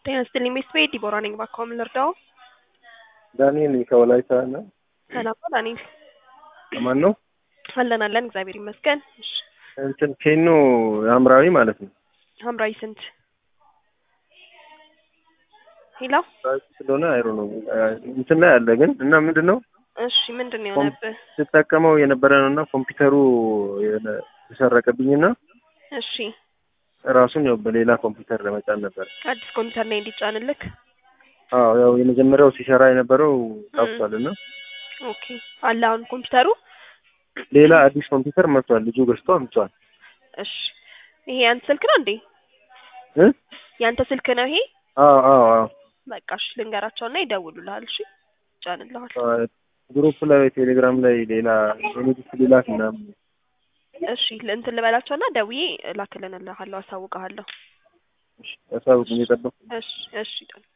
ጤና ይስጥልኝ ሚስት ቤት ዲቦራ ነኝ። እባክዎ ምን ልርዳዎ? ዳንኤል ከወላይታ ነው። ሰላም ነው ዳንኤል? ማን ነው? አለን አለን፣ እግዚአብሔር ይመስገን። እሺ እንትን ኬኖ ሐምራዊ ማለት ነው። ሐምራዊ ስንት? ሄሎ ስለሆነ አይሮ ነው እንትን ላይ አለ ግን እና ምንድን ነው እሺ፣ ምንድን ነው የሆነብህ? ስጠቀመው የነበረ ነው እና ኮምፒውተሩ ተሰረቀብኝና እሺ ራሱን ያው በሌላ ኮምፒውተር ለመጫን ነበር። አዲስ ኮምፒውተር ላይ እንዲጫንልክ። አዎ ያው የመጀመሪያው ሲሰራ የነበረው ጠፍቷል እና ኦኬ አለ አሁን ኮምፒውተሩ። ሌላ አዲስ ኮምፒውተር መጥቷል። ልጁ ገዝቶ አምጥቷል። እሺ ይሄ ያንተ ስልክ ነው እንዴ? እ ያንተ ስልክ ነው ይሄ? አዎ አዎ አዎ በቃ እሺ ልንገራቸውና ይደውሉልሃል። እሺ ይጫንልሃል። ግሩፕ ላይ ቴሌግራም ላይ ሌላ የንግድ ሊላክ ምናምን እሺ እንትን ልበላቸውና ደውዬ እላክልንልሃለሁ፣ አሳውቅሃለሁ። ያሳውቁኝ የጠበቁ እሺ እሺ